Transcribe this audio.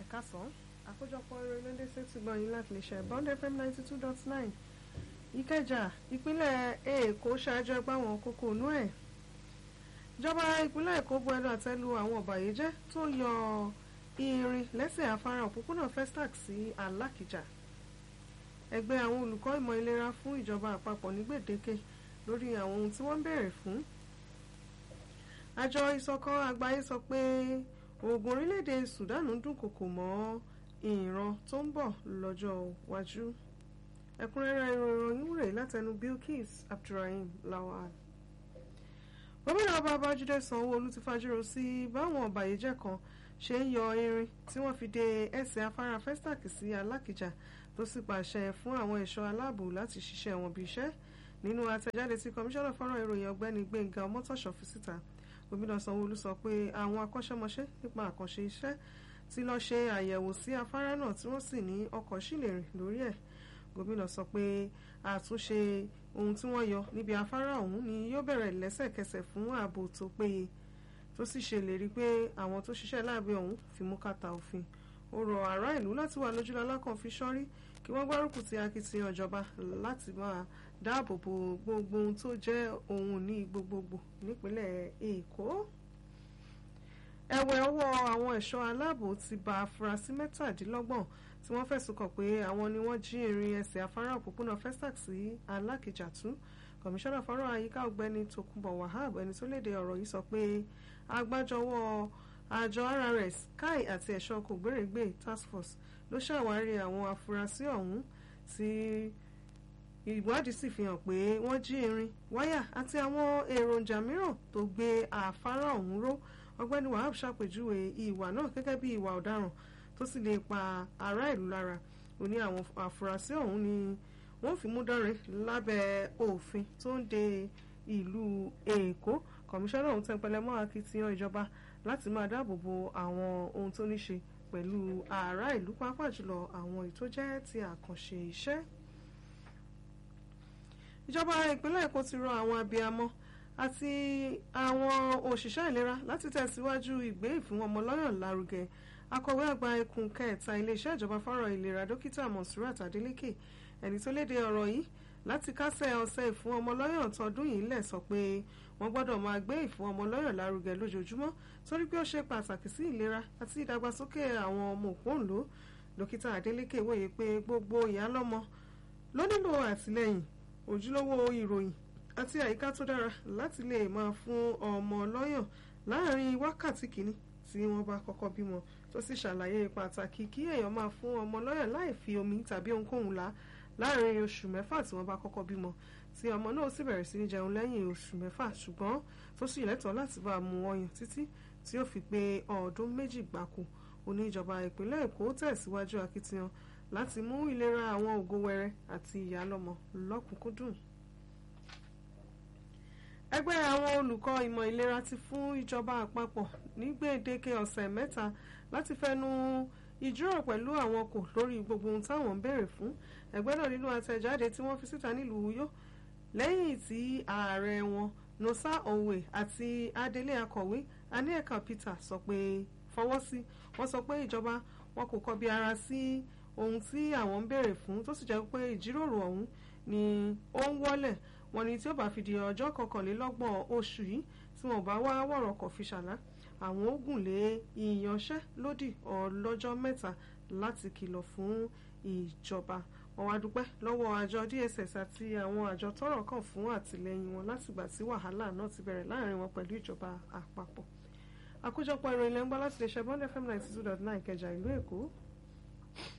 kásán àkójọpọ̀ ìròyìn lóde sétí gbọ̀nyìn láti lè ṣe bond fm ninety two dot nine ìkẹjà ìpínlẹ̀ èkó ṣáájú ẹgbẹ́ àwọn kókó inú ẹ̀ ìjọba ìpínlẹ̀ èkó bu ẹnu àtẹ́ lu àwọn ọ̀bàyéjẹ́ tó yọ irin lẹ́sẹ̀ afárá òpópónà festac sí alákìjà ẹgbẹ́ àwọn olùkọ́ ìmọ̀ ìlera fún ìjọba àpapọ̀ ní gbèdéke lórí àwọn ohun tí wọ́n ń béèrè fún àjọ ìṣọ̀kan àgbáyé sọ pé oògùn orílẹ̀-èdè Sudan ń dúnkòkò mọ́ ìran tó ń bọ̀ lọ́jọ́ iwájú ẹ̀kúnrẹ́rẹ́ ìròyìn rẹ̀ látẹnu Bilkis Abdulrahim Lawal gómìnà ọba Babájídé Sanwó-Olú ti fajúro sí báwọn ọ̀bàyéjẹ́ kan ṣe ń yọ irin tí wọ́n fi de ẹsẹ̀ afárá Festac sí Alákìjà tó sì pàṣẹ fún àwọn ẹ̀ṣọ́ aláàbò láti ṣiṣẹ́ wọn bí iṣẹ́ nínú àtẹ̀jáde tí kọmíṣánná fọ́nrán ìròyìn ọ̀gbẹ́ni Gbẹ́ngà Ọmọ́tọ̀ṣọ́ fi síta gómìnà Sanwó-Olú sọ pé àwọn akọ́ṣẹ́mọṣẹ́ nípa àkànṣe iṣẹ́ ti lọ ṣe àyẹ̀wò sí afárá náà tí wọ́n sì ní ọkọ̀ sì lè rìn lórí ẹ̀ gómìnà sọ pé àtúnṣe ohun tí wọ́n yọ níbi afárá ọ̀hún ni yóò bẹ̀rẹ̀ lẹ́sẹ̀kẹsẹ̀ fún ààbò tó péye tó sì ṣèlérí pé àwọn tó ṣiṣẹ́ láàbẹ̀ ọ̀hún fi mú kàtà òfin ó rọ ará ìlú láti wà lójúlọ́lá kan fi ṣọ́rí kí wọ́n gbárùkù ti akitiyan ìjọba láti máa dáàbò bo gbogbo ohun tó jẹ́ ohun ní gbogbogbò nípínlẹ̀ Èkó ẹ̀wẹ̀ ọwọ́ àwọn ẹ̀ṣọ́ aláàbò ti ba afurasí mẹ́tàdínlọ́gbọ̀n tí wọ́n fẹ̀sùn kàn pé àwọn ni wọ́n jí irin ẹsẹ̀ afárá òpópónà Festac sí Alákìjà tú kọmíṣánná fọ́rọ̀ àyíká ọ̀gbẹ́ni Tòkunbọ̀ Wahab ẹni tó léde ọ̀rọ̀ yìí sọ pé agbájọwọ́ àjọ RRS kai àti ẹ̀ṣọ́ kògbérègbè task force ló ṣàwárí àwọn afurasí ọ̀hún tí ìwádìí sì fi hàn pé wọ́n jí irin wáyà àti àwọn èròjà mìíràn tó gbé àfárá ọ̀hún ró ọ̀gbẹ́ni Wahab ṣàpèjúwe ìwà náà gẹ́gẹ́ bí ìwà ọ̀daràn tó sì lè pa ará ìlú lára ó ní àwọn afurasí ọ̀hún ni wọ́n fi mú dánrin lábẹ́ òfin tó ń de ìlú Èkó kọmíṣánná ọ̀hún tẹnpẹlẹ mọ́ akitiyan ìjọba láti máa dáàbò bo àwọn ohun tó ní ṣe pẹ̀lú ará ìlú pàápàá jùlọ àwọn ètò jẹ́ ti àkànṣe iṣẹ́. ìjọba ìpínlẹ̀ Èkó ti rọ àwọn abiyamọ àti àwọn òṣìṣẹ́ ìlera láti tẹ̀síwájú ìgbé ìfún ọmọlọ́yàn lárugẹ akọ̀wé àgbà ẹkùn kẹta iléeṣẹ́ ìjọba fọ́rọ̀ ìlera dókítà Monsurat Adeleke ẹni tó léde ọ̀rọ̀ yìí láti kásẹ̀ ọ̀sẹ̀ ìfún ọmọlọ́yàn tọdún yìí lẹ̀ sọ pé wọ́n gbọ́dọ̀ máa gbé ìfún ọmọlọ́yàn lárugẹ lójoojúmọ́ torí pé ó ṣe pàtàkì sí ìlera àti ìdàgbàsókè àwọn ọmọ òpóǹló dókítà Adeleke wòye pé gbogbo ìyálọ́mọ ló nílò àtìlẹ́yìn ojúlówó ìròyìn àti àyíká tó dára láti lè máa fún ọmọ lọ́yàn láàrin wákàtí kìíní tí wọ́n bá kọ́kọ́ bímọ tó sì ṣàlàyé pàtàkì kí èèyàn máa fún ọmọ lọ́yàn láì fi omi tàbí ohunkóhun là láàrin oṣù mẹ́fà tí wọ́n bá kọ́kọ́ bímọ tí ọmọ náà sì bẹ̀rẹ̀ sí ní jẹun lẹ́yìn oṣù mẹ́fà ṣùgbọ́n tó sì lẹ́tọ̀ọ́ láti bá a mu ọyàn títí tí ó fi pé ọdún méjì gbáko oní ìjọba ìpínlẹ̀ Èkó tẹ̀síwájú akitiyan láti mú ìlera àwọn ògo wẹrẹ àti ìyálọ́mọ lọ́kùnkúndùn ẹgbẹ́ àwọn olùkọ́ ìmọ̀ ìlera ti fún ìjọba àpapọ̀ ní gbèdéke ọ̀sẹ̀ mẹ́ta láti fẹnu ìjíròrò pẹ̀lú àwọn kò lórí gbogbo ohun táwọn ń béèrè fún ẹgbẹ́ náà nínú àtẹ̀jáde tí wọ́n fi síta nílùú Uyo lẹ́yìn tí ààrẹ wọn Nosa Owe àti adelé akọ̀wé Anieka Peter sọ pé fọwọ́ sí wọ́n sọ pé ìjọba wọn kò kọbi ara sí ohun tí àwọn ń béèrè fún tó sì jẹ́ pé ìjíròrò ọ̀hún ni ó ń wọ́lẹ̀ wọ́n ní tí ó bá fi di ọjọ́ kọkànlélọ́gbọ̀n oṣù yìí tí wọ́n bá wá wọ̀rọ̀ kọ̀ fi ṣàlá àwọn ó gùn lé ìyanṣẹ́lódì ọlọ́jọ́ mẹ́ta láti kìlọ̀ fún ìjọba wọ́n wá dúpẹ́ lọ́wọ́ àjọ DSS àti àwọn àjọ tọ́rọ̀ kàn fún àtìlẹ́yìn wọn látìgbà tí wàhálà náà ti bẹ̀rẹ̀ láàrin wọn pẹ̀lú ìjọba àpapọ̀ àkójọpọ̀ ìròyìn lẹ́ńgbọ́ láti lè ṣe bond fm ninety two dot nine Ìkẹjà ìlú Èkó.